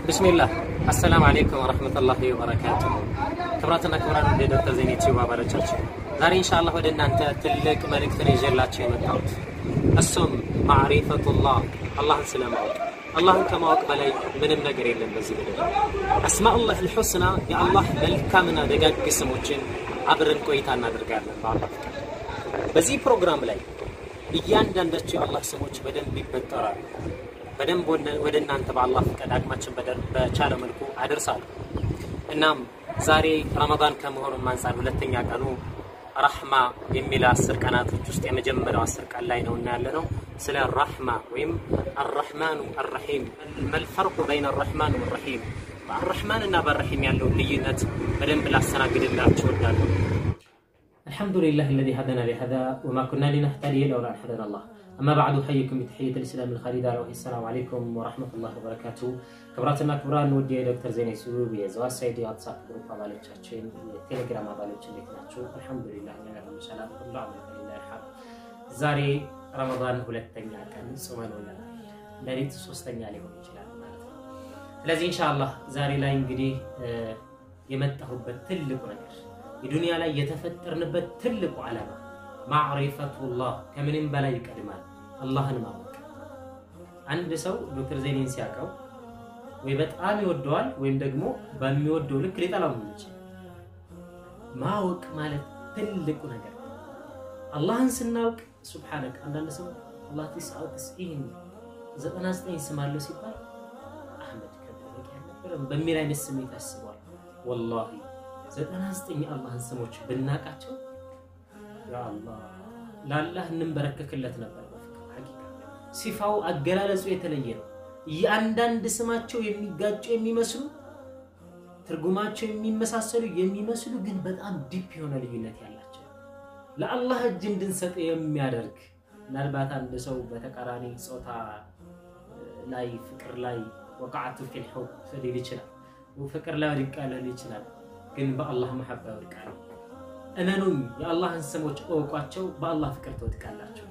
ብስሚላህ አሰላሙ አሌይኩም ወረህመቱላሂ ወበረካቱ። ክብራትና ክብራን ወደ ዶክተር ዜና ዩቲዩብ አባሎቻችን ዛሬ ኢንሻአላህ ወደ እናንተ ትልቅ መልእክትን ይዤላችሁ የመጣሁት እሱም ማዕሪፈቱላህ አላህን ስለማወቅ። አላህን ከማወቅ በላይ ምንም ነገር የለም በዚህ ምድር። አስማኡላህ ልሑስና የአላህ መልካምና ደጋግ ስሞችን አብረን ቆይታ እናደርጋለን በአላህ ፍቃድ። በዚህ ፕሮግራም ላይ እያንዳንዳቸው የአላህ ስሞች በደንብ ይበጠራሉ። በደንብ ወደ እናንተ በአላህ ፈቃድ አቅማችን በቻለ መልኩ አደርሳለሁ። እናም ዛሬ ረመዳን ከመሆኑም አንጻር ሁለተኛ ቀኑ ረሕማ የሚል አስር ቀናቶች ውስጥ የመጀመሪያው አስር ቀን ላይ ነው እና ያለ ነው ስለ ረሕማ ወይም አረሕማኑ አረሒም መልፈርቁ በይነ አረሕማን ወረሒም በአረሕማን እና በረሒም ያለውን ልዩነት በደንብ ላስተናግድላችሁ እወዳለሁ። الحمد لله الذي هدانا لهذا وما كنا لنهتدي لولا ان هدانا الله اما بعد احييكم بتحيه الاسلام الخالده وهي السلام عليكم ورحمه الله وبركاته ክብራትና ክብራን ውድ የዶክተር ዜና ዩቲዩብ የዘዋት ሳይድ የዋትሳፕ ግሩፕ አባሎቻችን የቴሌግራም አባሎች እንዴት ናቸው? አልሐምዱሊላህ እኛ ጋር ሁሉ ሰላም ሁሉ አመልከሊላ ይርሐም። ዛሬ ረመዳን ሁለተኛ ቀን ጾመን ውለናል። ሌሊት ሶስተኛ ሊሆን ይችላል ማለት ነው። ስለዚህ ኢንሻአላህ ዛሬ ላይ እንግዲህ የመጣሁበት ትልቁ ነገር የዱንያ ላይ የተፈጠርንበት ትልቁ ዓላማ ማዕሪፈቱላህ ከምንም በላይ ይቀድማል፣ አላህን ማወቅ። አንድ ሰው ዶክተር ዜኔን ሲያውቀው ወይ በጣም ይወደዋል ወይም ደግሞ በሚወደው ልክ ሊጠላው ይችላል። ማወቅ ማለት ትልቁ ነገር አላህን ስናውቅ ሱብሓነክ። አንዳንድ ሰው አላህ ቲስዓ ወተስዒን ዘጠና ዘጠኝ ስም አለው ሲባል አህመድ ከበቂ አልነበረም በሚል አይነት ስሜት ያስበዋል። ወላሂ ዘጠና ዘጠኝ የአላህን ስሞች ብናቃቸው ያአላህ ለአላህ እንንበረከክለት ነበር። ሐቂቃ ሲፋው አገላለጹ የተለየ ነው። እያንዳንድ ስማቸው የሚጋጩ የሚመስሉ ትርጉማቸው የሚመሳሰሉ የሚመስሉ ግን በጣም ዲፕ የሆነ ልዩነት ያላቸው ለአላህ እጅ እንድንሰጥ የሚያደርግ ምናልባት አንድ ሰው በተቃራኒ ጾታ ላይ ፍቅር ላይ ወቃዓቱ ፊል ሑብ ሊል ይችላል። ፍቅር ላይ ወድቃለሁ ሊል ይችላል። ግን በአላህ መሐባ ይወድቃሉ። እመኑኝ፣ የአላህን ስሞች እወቋቸው፣ በአላህ ፍቅር ትወድቃላቸው።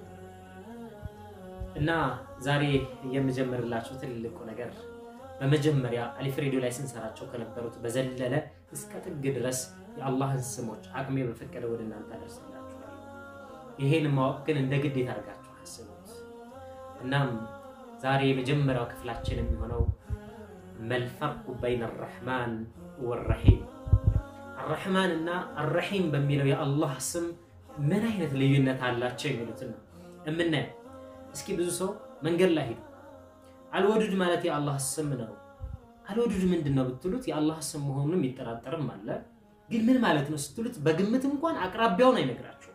እና ዛሬ የምጀምርላችሁ ትልቁ ነገር በመጀመሪያ አሊፍ ሬዲዮ ላይ ስንሰራቸው ከነበሩት በዘለለ እስከ ጥግ ድረስ የአላህን ስሞች አቅሜ በፈቀደ ወደ እናንተ አደርስላችኋለሁ። ይሄን ማወቅ ግን እንደ ግዴታ አድርጋችሁ አስቡት። እናም ዛሬ የመጀመሪያው ክፍላችን የሚሆነው መልፈርቁ በይነ አረሕማን ወረሒም አረሕማን እና አረሒም በሚለው የአላህ ስም ምን አይነት ልዩነት አላቸው የሚሉትን ነው የምናየው። እስኪ ብዙ ሰው መንገድ ላይ ሄዱ አልወዱድ ማለት የአላህ ስም ነው። አልወዱድ ምንድን ነው ብትሉት የአላህ ስም መሆኑን የሚጠራጠርም አለ። ግን ምን ማለት ነው ስትሉት በግምት እንኳን አቅራቢያውን አይነግራቸውም።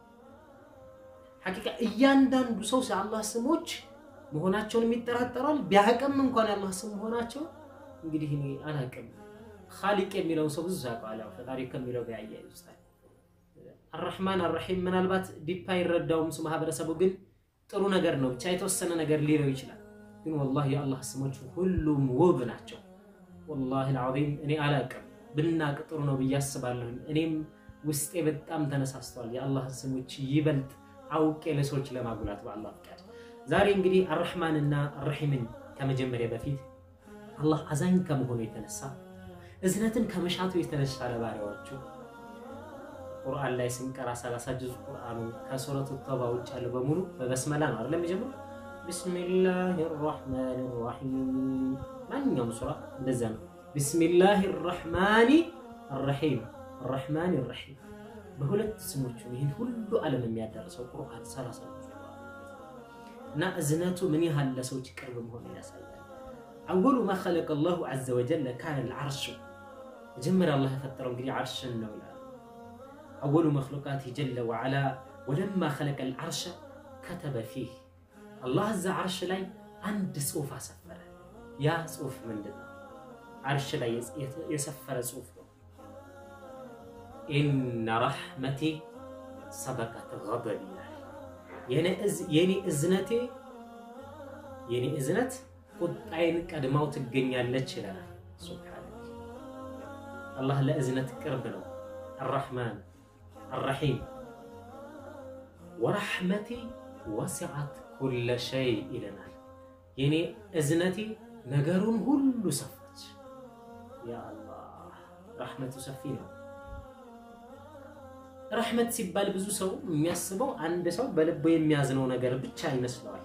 ሐቂቃ እያንዳንዱ ሰው የአላህ ስሞች መሆናቸውን የሚጠራጠራል። ቢያቅም እንኳን የአላህ ስም መሆናቸው እንግዲህ እኔ አላቅም ኻሊቅ የሚለውን ሰው ብዙ ያውቀዋል። ፈጣሪ ከሚለው ጋር ያያይዙታል። አረሕማን አረሒም ምናልባት ዲፓ አይረዳውም እሱ ማህበረሰቡ፣ ግን ጥሩ ነገር ነው ብቻ የተወሰነ ነገር ሊለው ይችላል። ግን ወላሂ የአላህ ስሞች ሁሉም ውብ ናቸው። ወላሂ አልዓዚም እኔ አላቅም ብናቅ ጥሩ ነው ብዬ አስባለሁ። እኔም ውስጤ በጣም ተነሳስተዋል የአላህን ስሞች ይበልጥ አውቄ ለሰዎች ለማጉላት በአላህ ፍቃድ። ዛሬ እንግዲህ አረሕማንና አረሒምን ከመጀመሪያ በፊት አላህ አዛኝ ከመሆኑ የተነሳ እዝነትን ከመሻቱ የተነሳ ለባሪያዎቹ ቁርአን ላይ ስንቀራ ሰላሳ ጁዝ ቁርአኑ ከሱረቱ ተውባ ውጭ ያለው በሙሉ በበስመላ ነው አይደለም የሚጀምረው። ቢስሚላህ ራሕማን ራሒም ማንኛውም ሱራ እንደዛ ነው። ቢስሚላህ ራሕማን ራሒም ራሕማን ራሒም በሁለት ስሞቹ ይህን ሁሉ ዓለም የሚያዳርሰው ቁርአን ሰላሳ ጁዝ እና እዝነቱ ምን ያህል ለሰዎች ቅርብ መሆኑ ያሳያል። አወሉ ማ ኸለቀ ላሁ ዐዘ ወጀል ካነ ልዓርሹ መጀመሪያ አላህ የፈጠረው እንግዲህ ዓርሽን ነው ይላል። አወሉ መክሉቃት ጀለ ወዐላ ወለማ ኸለቀ ልዓርሸ ከተበ ፊህ አላህ እዛ ዓርሽ ላይ አንድ ጽሑፍ አሰፈረ። ያ ጽሑፍ ምንድን ነው? ዓርሽ ላይ የሰፈረ ጽሑፍ ነው። ኢነ ረሕመቲ ሰበቀት ገደብ ይላል። የኔ እዝነቴ የኔ እዝነት ቁጣይን ቀድማው ትገኛለች ይለናል። ሱብሓነሁ አላህ ለእዝነት ቅርብ ነው። አራሕማን አራሒም ወረሕመቲ ወሲዐት ኩለ ሸይ ይለናል። የኔ እዝነቴ ነገሩን ሁሉ ሰፋች። ያ አላህ ረሕመቱ ሰፊ ነው። ረሕመት ሲባል ብዙ ሰው የሚያስበው አንድ ሰው በልቡ የሚያዝነው ነገር ብቻ ይመስለዋል።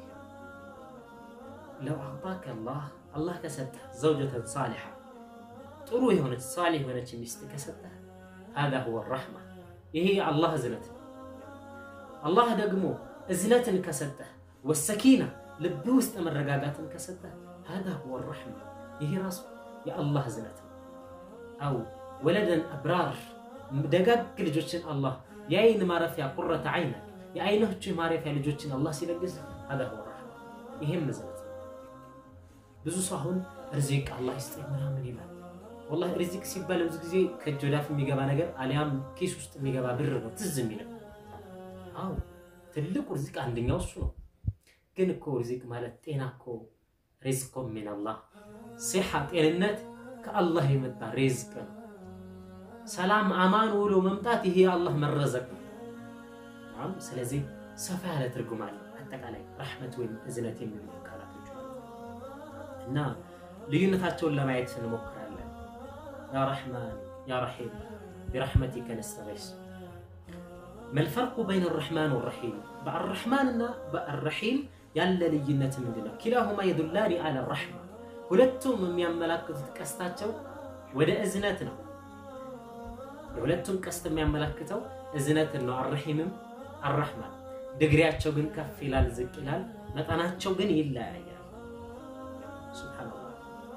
ለው አዕጣከ አላህ አላህ ከሰጠህ ዘውጀተን ሳሊሓ ጥሩ የሆነች ሳሊህ የሆነች ሚስት ከሰጠህ ሀዛ ሁወ ረሕማ ይሄ የአላህ እዝነት ነው። አላህ ደግሞ እዝነትን ከሰጠህ ወሰኪና ልብ ውስጥ መረጋጋትን ከሰጠህ ሀዛ ሁወ ረሕማ ይሄ ራሱ የአላህ እዝነት ነው። አው ወለደን አብራር ደጋግ ልጆችን አላህ የአይን ማረፊያ ቁረተ አይነ የአይኖች ማረፊያ ልጆችን አላህ ሲለግስ ሀዛ ሁወ ረሕማ ይሄም እዝነት ነው። ብዙ ሰው አሁን ርዚቅ አላህ ይስጠኝ ምናምን ይላል። ወላሂ ሪዚቅ ሲባል ብዙ ጊዜ ከእጅ ወዳፍ የሚገባ ነገር አሊያም ኪስ ውስጥ የሚገባ ብር ነው ትዝ የሚለው። አዎ ትልቁ ሪዚቅ አንደኛው እሱ ነው። ግን እኮ ሪዚቅ ማለት ጤና እኮ ሪዝቆ ሚን አላህ ሲሓ ጤንነት ከአላህ የመጣ ሪዝቅ ነው። ሰላም አማን ውሎ መምጣት ይሄ የአላህ መረዘቅ ነው። ስለዚህ ሰፋ ያለ ትርጉም አለ አጠቃላይ ረሕመት ወይም እዝነት የሚሉ ቃላቶች እና ልዩነታቸውን ለማየት እንሞክራለን። ያ ረሕማን ያ ረሒም ቢረሕመቲከ ነስተጊስ መልፈርቁ በይን ረሕማን ወረሒም በአረሕማን እና በአረሒም ያለ ልዩነት ምንድን ነው? ኪላሁማ የዱላኒ አለ ረሕማ ሁለቱም የሚያመላክቱት ቀስታቸው ወደ እዝነት ነው። የሁለቱም ቀስት የሚያመላክተው እዝነትን ነው። አረሒምም አረሕማን ድግሪያቸው ግን ከፍ ይላል፣ ዝቅ ይላል። መጠናቸው ግን ይለያያል። ሱብሓነላህ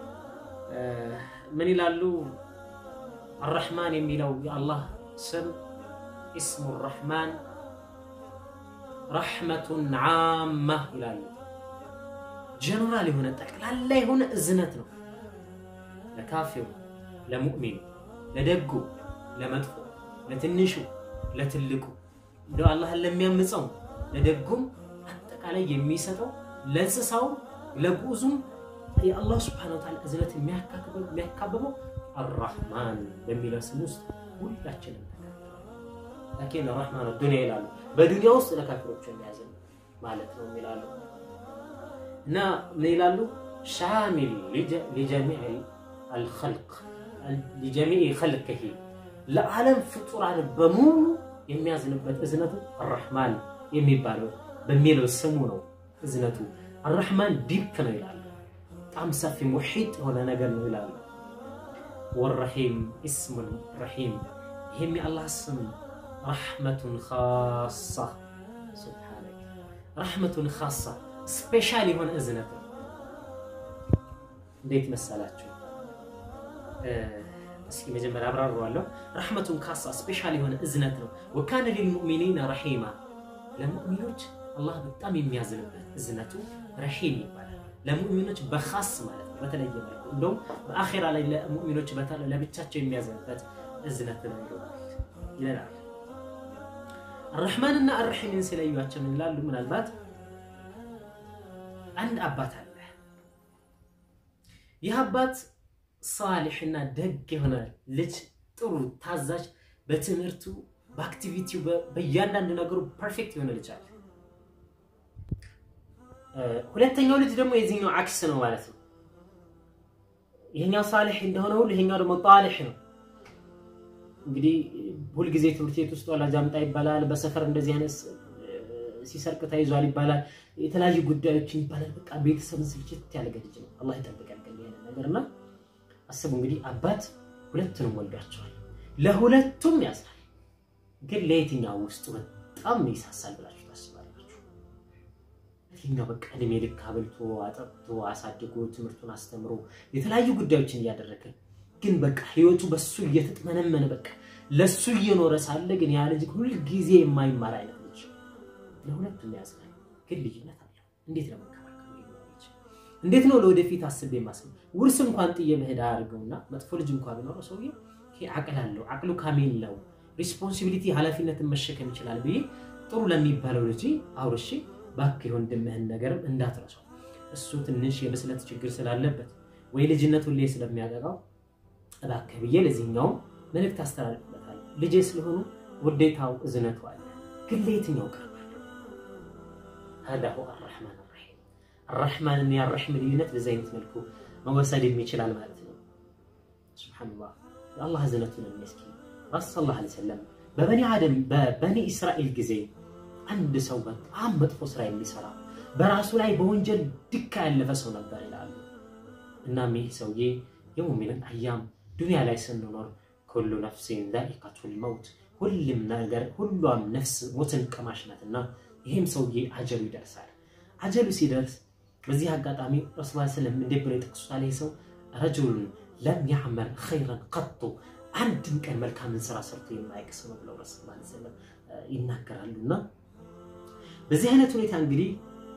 ምን ይላሉ? አረሕማን የሚለው የአላህ ስም ኢስሙ ረሕማን ረሕመቱን ዓማ ይላሉ። ጀነራል የሆነ ጠቅላላ የሆነ እዝነት ነው ለካፊሩ፣ ለሙእሚኑ፣ ለደጉ፣ ለመጥፎ፣ ለትንሹ፣ ለትልቁ እንደ አላህን ለሚያምፀው ለደጉም አጠቃላይ የሚሰጠው ለእንስሳውም ለጉዙም የአላህ ስብሐነ ወተዓላ እዝነት የሚያካብበው አራህማን በሚለው ስም ውስጥ ሁላችንም ላኪን ረሕማን ዱንያ ይላሉ። በዱንያ ውስጥ ለካፊሮች የሚያዝን ማለት ነው ይላሉ። እና ምን ይላሉ? ሻሚል ሊጀሚዕ አልኸልቅ ሊጀሚዕ ኸልቅሂ ለዓለም ፍጡራን በሙሉ የሚያዝንበት እዝነቱ አራህማን የሚባለው በሚለው ስሙ ነው። እዝነቱ አራህማን ዲፕ ነው ይላሉ። በጣም ሰፊ ሙሒጥ የሆነ ነገር ነው ይላሉ። ወረሒም ኢስሙል ረሒም ይህም የአላህ ስም ረሕመቱን ካሳ ሱብሓነክ ረሕመቱን ካሳ ስፔሻል የሆነ እዝነት ነው። እንዴት መሰላችሁ? እስኪ መጀመሪያ አብራረዋለሁ። ረሕመቱን ካሳ ስፔሻል የሆነ እዝነት ነው። ወካነ ሊልሙእሚኒነ ረሒማ ለሙእሚኖች አላህ በጣም የሚያዝንበት እዝነቱ ረሒም ይባላል። ለሙእሚኖች በኻስ ማለት ነው፣ በተለየ መልኩ እንደውም በአኼራ ላይ ለሙእሚኖች ለብቻቸው የሚያዝንበት እዝነት ነው ይለናል። አረሕማንና አረሒምን ሲለዩቸው ምን ይላሉ? ምናልባት አንድ አባት አለ። ይህ አባት ሳሊሕና ደግ የሆነ ልጅ፣ ጥሩ ታዛዥ፣ በትምህርቱ በአክቲቪቲው በእያንዳንዱ ነገሩ ፐርፌክት የሆነ ልጅ አለ። ሁለተኛው ልጅ ደግሞ የዚህኛው አክስ ነው ማለት ነው። ይሄኛው ሳሊሕ እንደሆነ ሁሉ ይሄኛው ደግሞ ጣሊሕ ነው። እንግዲህ ሁልጊዜ ትምህርት ቤት ውስጥ ወላጅ አምጣ ይባላል። በሰፈር እንደዚህ አይነት ሲሰርቅ ተይዟል ይባላል። የተለያዩ ጉዳዮችን ይባላል። በቃ ቤተሰብን ስልችት ያለ ልጅ ነው። አላህ ይጠብቀን ከዚህ ነገርና አስቡ እንግዲህ አባት ሁለቱንም ወልዷቸዋል። ለሁለቱም ያዝናል። ግን ለየትኛው ውስጡ በጣም ይሳሳል ብላችሁ ታስባላችሁ? የትኛው በቃ እድሜ ልክ አብልቶ አጠጥቶ አሳድጎ ትምህርቱን አስተምሮ የተለያዩ ጉዳዮችን እያደረገ ግን በቃ ህይወቱ በሱ እየተጥመነመነ በቃ ለሱ እየኖረ ሳለ ግን ያ ልጅ ሁል ጊዜ የማይማር አይነት ልጅ ለሁለቱም ያዝናል። ግን ልዩነት አለው። እንዴት ነው መንከባከብ ልጅ? እንዴት ነው ለወደፊት አስቤ ማስብ ውርስ እንኳን ጥዬ መሄድ አያደርገውና መጥፎ ልጅ እንኳን ቢኖረው ሰውዬው አቅል አለው፣ አቅሉ ካሜል ነው፣ ሪስፖንሲቢሊቲ ኃላፊነትን መሸከም ይችላል ብዬ ጥሩ ለሚባለው ልጅ አውርሼ እባክህ የወንድምህን ነገርም እንዳትረሳው እሱ ትንሽ የብስለት ችግር ስላለበት ወይ ልጅነት ሁሌ ስለሚያጠቃው እባክህ ብዬ ለዚህኛውም መልእክት አስተላልፍበታለሁ። ልጄ ስለሆኑ ውዴታው እዝነቱ አለ። ግን ለየትኛው ቀርባለሁ? ሀዳሁ አራሕማን አራሒም አራሕማንና የአራሒም ልዩነት በዚህ አይነት መልኩ መወሰድ የሚችላል ማለት ነው። ሱብሓነላህ የአላህ እዝነቱን የሚያስኪ ረሱ ሰለላሁ ዐለይሂ ወሰለም በበኒ አደም በበኒ እስራኤል ጊዜ አንድ ሰው በጣም መጥፎ ስራ የሚሰራ በራሱ ላይ በወንጀል ድካ ያለፈ ሰው ነበር ይላሉ። እናም ይህ ሰውዬ የውም ሚነል አያም ዱንያ ላይ ስንኖር ኩሉ ነፍሲን ዛኢቀቱል መውት ሁሉም ነገር ሁሏም ነፍስ ሞትን ቀማሽ ናትና ይህም ሰውዬ አጀሉ ይደርሳል። አጀሉ ሲደርስ በዚህ አጋጣሚ ረሱል ስለም እንዴት ብሎ የጠቅሱታል? ይህ ሰው ረጁሉን ለም ያዕመል ኸይረን ቀጡ አንድም ቀን መልካምን ስራ ሰርቶ የማያውቅ ሰው ነው ብለው ረሱል ስለም ይናገራሉ። እና በዚህ አይነት ሁኔታ እንግዲህ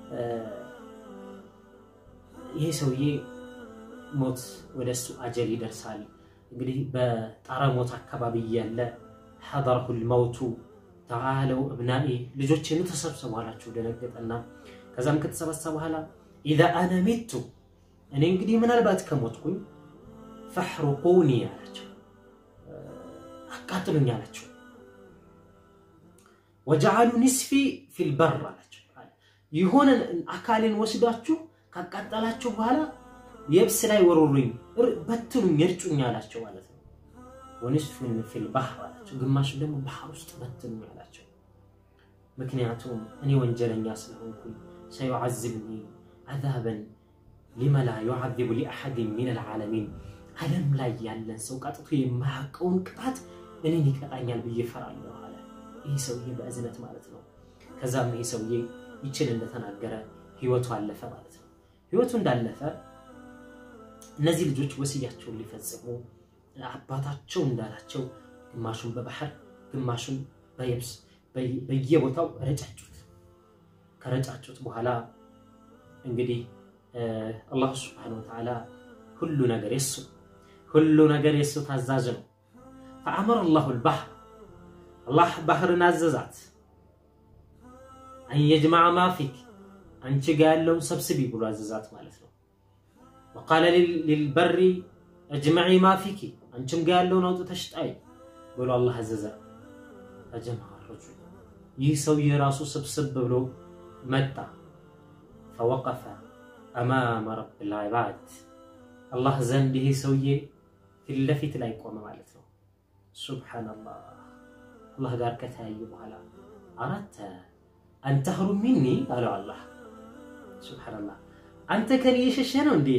ይሄ ሰውዬ ሞት ወደ እሱ አጀል ይደርሳል። እንግዲህ በጣረ ሞት አካባቢ እያለ ሐደረሁል መውቱ ተዓለው እብናኢ ልጆቼኑ ተሰብሰቡ አላቸው። ደነገጠና ከዛም ከተሰበሰበ በኋላ ኢዛ አነ ሚቱ እኔ እንግዲህ ምናልባት ከሞትኩኝ ፈሕሩቁኒ አላቸው፣ አቃጥሉኝ አላቸው። ወጀዓሉ ኒስፊ ፊልበር አላቸው። የሆነ አካሌን ወስዳችሁ ካቃጠላችሁ በኋላ የብስ ላይ ወሩሩኝ፣ በትኑኝ፣ እርጩኝ አላቸው ማለት ነው። ወኒስፉን ፊል ባህር አላቸው፣ ግማሹ ደግሞ ባህር ውስጥ በትኑኝ አላቸው። ምክንያቱም እኔ ወንጀለኛ ስለሆንኩኝ ሰዩዓዝብኒ አዛበን ሊመላ ዩዓዚቡ ሊአሐድን ሚነል ዓለሚን ዓለም ላይ ያለን ሰው ቀጥቶ የማያውቀውን ቅጣት እኔን ይቀጣኛል ብዬ እፈራለሁ አለ። ይህ ሰውዬ በእዝነት ማለት ነው። ከዛም ይህ ሰውዬ ይችን እንደተናገረ ህይወቱ አለፈ ማለት ነው። ህይወቱ እንዳለፈ እነዚህ ልጆች ወስያቸውን ሊፈጽሙ አባታቸው እንዳላቸው ግማሹን በባህር ግማሹን በየብስ በየቦታው ረጫጩት። ከረጫጩት በኋላ እንግዲህ አላሁ ስብሐነሁ ወተዓላ ሁሉ ነገር የሱ ሁሉ ነገር የሱ ታዛዥ ነው። ፈአመረ አላሁ ልባህር አላህ ባህርን አዘዛት አንየጅማዕ ማፊክ አንቺ ጋ ያለውን ሰብስቢ ብሎ አዘዛት ማለት ነው። ወቃለ ሊልበሪ እጅመዒ ማፊኪ አንቺም ጋ ያለውን አውጥተሽ ጣይ ብሎ አላህ አዘዘ። ፈጀመዐ ረጁል ይህ ሰውዬ ራሱ ስብስብ ብሎ መጣ። ፈወቀፈ አማመ ረብል ዒባድ አላህ ዘንድ ይህ ሰውዬ ፊት ለፊት ላይ ቆመ ማለት ነው። ሱብሓነላህ አላህ ጋር ከተያዩ በኋላ አራተ አንተህሩ ሚኒ አለው አላህ ሱብሓነላህ አንተ ከኔ የሸሸ ነው እንዴ?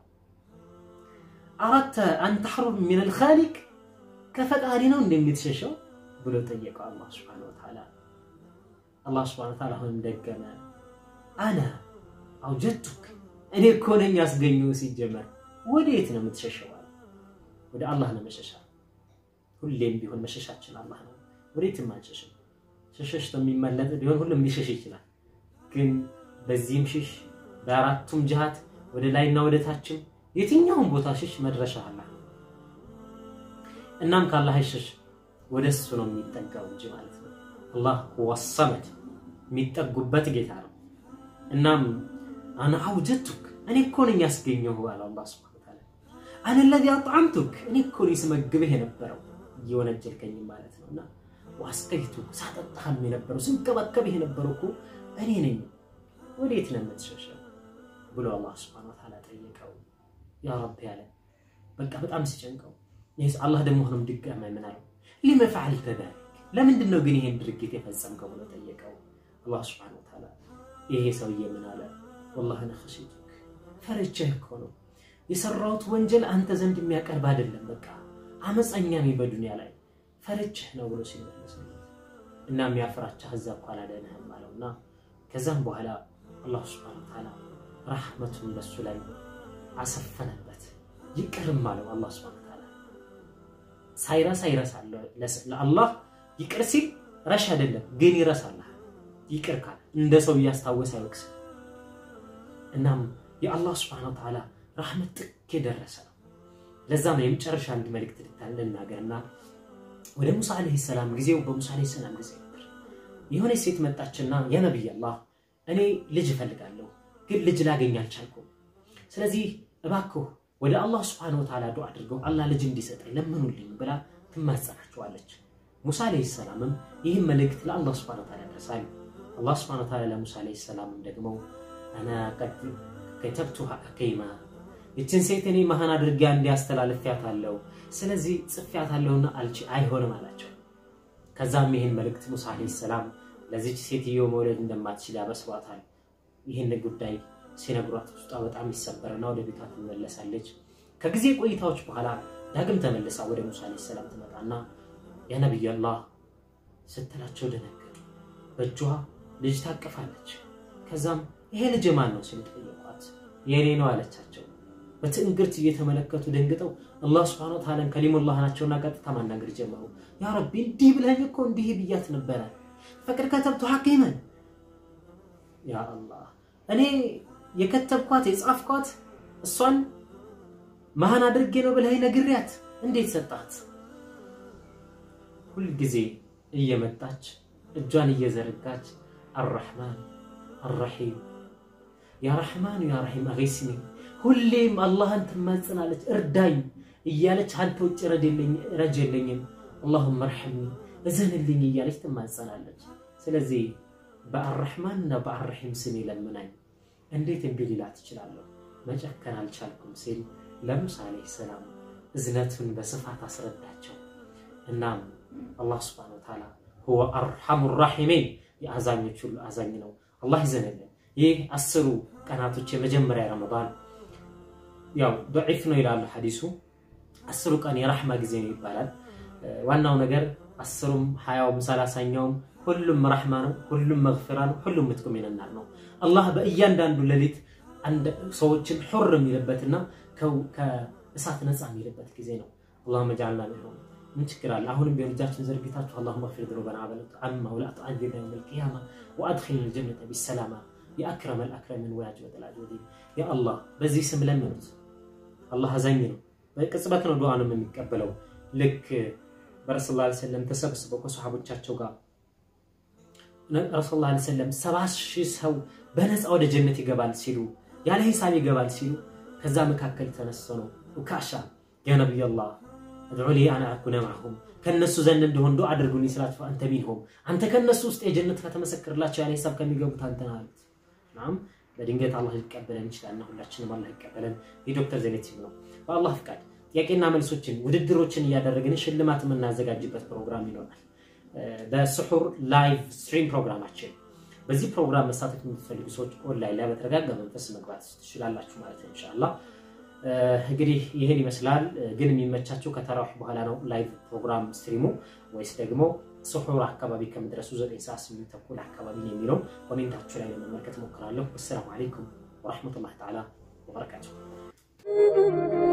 አራተ አንተህሩ ሚነል ኻሊቅ ከፈጣሪ ነው እንደምትሸሸው ብሎ ጠየቀው አላህ ሱብሓነሁ ወተዓላ። አላህ ሱብሓነሁ ወተዓላ አሁንም ደገመ አነ አውጀቱክ እኔ እኮ ነኝ ያስገኘው። ሲጀመር ወዴት ነው የምትሸሸው? ወደ አላህ ነው መሸሻ። ሁሌም ቢሆን መሸሻችን አላህ ነው። ወዴትም አንሸሽም። ሸሸሽቶ የሚመለጥ ቢሆን ሁሉም ሊሸሽ ይችላል። ግን በዚህም ሽሽ፣ በአራቱም ጅሃት ወደ ላይና ወደ ታችም የትኛውም ቦታ ሽሽ፣ መድረሻ አላህ ነው። እናም ከአላህ አይሸሽ ወደ እሱ ነው የሚጠጋው እንጂ ማለት ነው። አላህ ሁወ ሰመድ የሚጠጉበት ጌታ ነው። እናም አነ አውጀቱክ እኔ እኮ ነኝ ያስገኘሁ አለ አላህ ሱብሓነሁ ወተዓላ። አነ ለዚ አጥዓምቱክ እኔ እኮ ነኝ ስመግብህ የነበረው እየወነጀልከኝ ማለት ነው። እና ዋስቀይቱ ሳጠጣህም የነበረው ስንከባከብህ የነበረው እኮ እኔ ነኝ። ወዴት ነው የምትሸሸው ብሎ አላህ ሱብሓነሁ ወተዓላ ጠየቀው። ያ ረቢ ያለ በቃ በጣም ሲጨንቀው ይህስ አላህ ደግሞ ሆኖም ድጋሚ ምን አለው? ሊመ ፈዐልተ ዛሊክ ለምንድን ነው ግን ይሄን ድርጊት የፈጸምከው ብሎ ጠየቀው። አላህ ሱብሓነሁ ወተዓላ ይሄ ሰውዬ ምን አለ? ወላሂ እኔ ኸሺቱክ ፈርቼህ እኮ ነው የሰራሁት ወንጀል አንተ ዘንድ የሚያቀርብ አይደለም። በቃ አመፀኛ ነኝ በዱንያ ላይ ፈርቼህ ነው ብሎ ሲመለስ እና የሚያፍራቻህ እዛ እኮ አላደነህም አለውና ከዛም በኋላ አላህ ሱብሓነሁ ወተዓላ ረሕመቱን በሱ ላይ አሰፈነበት። ይቅርም አለው አላህ ሱብሓነሁ ወተዓላ ሳይረሳ ይረሳል። ለአላህ ይቅር ሲል ረሽ አይደለም ግን ይረሳልሃል። ይቅር ካለ እንደ ሰው እያስታወሰ አይወቅስም። እናም የአላህ ስብሐነ ወተዓላ ረሕመት ጥግ የደረሰ ነው። ለዛም ነው የመጨረሻ አንድ መልእክት ልናገርና ወደ ሙሳ ዓለይሂ ሰላም ጊዜው በሙሳ ዓለይሂ ሰላም ጊዜ ነበር። የሆነች ሴት መጣችና ያ ነቢይ አላህ እኔ ልጅ እፈልጋለሁ፣ ግን ልጅ ላገኝ አልቻልኩም። ስለዚህ እባክህ ወደ አላህ ስብሐነ ወተዓላ ዱዓ አድርገው አላህ ልጅ እንዲሰጠኝ ለምኑልኝ ብላ ትማጸናቸዋለች። ሙሳ ዓለይሂ ሰላምም ይህን መልእክት ለአላህ ስብሐነ ወተዓላ ያደርሳል። አላህ ስብሐነ ወተዓላ ለሙሳ ዓለይሂ ሰላምም ደግሞ አና ቀድ ከተብቱሃ አከይማ ይችን ሴት እኔ መሃን አድርጌ እንዲያስተላልፊያታለሁ፣ ስለዚህ ጽፌያታለሁና አልች አይሆንም አላቸው። ከዛም ይህን መልእክት ሙሳ ዓለይሂ ሰላም ለዚች ሴትዮ መውለድ እንደማትችል ያበስሯታል። ይህን ጉዳይ ሲነግሯት ውስጧ በጣም ይሰበርና ወደ ቤቷ ትመለሳለች። ከጊዜ ቆይታዎች በኋላ ዳግም ተመልሳ ወደ ሙሳ ዓለይሂ ሰላም ትመጣና ያ ነቢይ አላህ ስትላቸው ደነገጡ። በእጇ ልጅ ታቅፋለች። ከዛም ይሄ ልጅ ማን ነው ሲሉ ጠየቋት። የኔ ነው አለቻቸው። በትዕግርት እየተመለከቱ ደንግጠው አላህ ስብሐነሁ ወተዓላን ከሊሙላህ ናቸውና ቀጥታ ማናገር ጀመሩ። ያ ረቢ እንዲህ ብለኝ እኮ እንዲህ ብያት ነበረ ፈቅድ ከተብቱ ሐቂመን ያ አላህ እኔ የከተብኳት የጻፍኳት እሷን መሃን አድርጌ ነው ብለህ ነግሪያት እንዴት ሰጣት? ሁልጊዜ እየመጣች እጇን እየዘረጋች አራሕማን አራሒም ያ ረሕማን ያ ረሒም አገስኒ ሁሌም አላህን ትማጽናለች፣ እርዳኝ እያለች አንተ ውጭ ረጅ የለኝም፣ አላሁመ እርሐምኒ እዘንልኝ እያለች ትማጸናለች። ስለዚህ በአራሕማን እና በአራሒም ስም ለምናኝ እንዴት እምቢ ሊላት እችላለሁ? መጨከን አልቻልኩም ሲል ለሙሳ ዓለይሂ ሰላም እዝነቱን በስፋት አስረዳቸው። እናም አላህ ስብሐነሁ ወተዓላ ሁወ አርሐሙ ራሒሚን የአዛኞች ሁሉ አዛኝ ነው። አላህ ይዘንልን። ይህ አስሩ ቀናቶች የመጀመሪያ ረመዳን ያው ደዒፍ ነው ይላሉ ሐዲሱ። አስሩ ቀን የራሕማ ጊዜ ነው ይባላል። ዋናው ነገር አስሩም ሀያውም ሰላሳኛውም ሁሉም ረሕማ ነው፣ ሁሉም መግፊራ ነው፣ ሁሉም ምትቁም ይነናር ነው። አላህ በእያንዳንዱ ሌሊት ሰዎችን ሑር የሚልበትና ከእሳት ነፃ የሚልበት ጊዜ ነው። አላሁመ ጀዐልና ሚንሁም። ምን ችግር አለ? አሁንም ቢሆን እጃችን ዘርግታችሁ አላሁመ ግፊር ዙኑበና አማ ወላ ተዓዚብና የውመል ቂያማ ወአድኺልነል ጀነተ ቢሰላማ የአክረመል አክረምን ወያጅወተል አጅወዲን። ያ አላህ በዚህ ስም ለምኑት። አላህ አዛኝ ነው። በቅጽበት ነው ዱዓንም የሚቀበለው። ልክ በረሱል ላ ሰለም ተሰብስበው ከሰሓቦቻቸው ጋር ረሱል ላ ሰለም ሰባ ሺህ ሰው በነፃ ወደ ጀነት ይገባል ሲሉ ያለ ሂሳብ ይገባል ሲሉ ከዛ መካከል ተነስቶ ነው ኡካሻ ያ ነቢይ አላህ እድዑ ሊ አን አኩነ ማዕሁም ከእነሱ ዘንድ እንደሆን ዱዓ አድርጉልኝ ስላቸው አንተ ሚንሁም አንተ ከእነሱ ውስጥ የጀነት ከተመሰክርላቸው ያለ ሂሳብ ከሚገቡት አንተ ነህ አሉት። ናም በድንገት አላህ ሊቀበለን ይችላልና ሁላችንም አላህ ይቀበለን። የዶክተር ዜኔት ነው። በአላህ ፍቃድ ጥያቄና መልሶችን ውድድሮችን እያደረግን ሽልማት የምናዘጋጅበት ፕሮግራም ይኖራል። በስሑር ላይቭ ስትሪም ፕሮግራማችን በዚህ ፕሮግራም መሳተፍ የምትፈልጉ ሰዎች ኦንላይን ላይ በተረጋጋ መንፈስ መግባት ትችላላችሁ ማለት ነው። ኢንሻአላህ እንግዲህ ይህን ይመስላል። ግን የሚመቻቸው ከተራዊሕ በኋላ ነው ላይቭ ፕሮግራም ስትሪሙ ወይስ ደግሞ ስሑር አካባቢ ከምድረሱ ዘጠኝ ሰዓት ስምንት ተኩል አካባቢ ነው የሚለው ኮሜንታችሁ ላይ ለመመልከት ሞክራለሁ። ወሰላሙ አለይኩም ወረሕመቱላህ ተዓላ ወበረካቱሁ።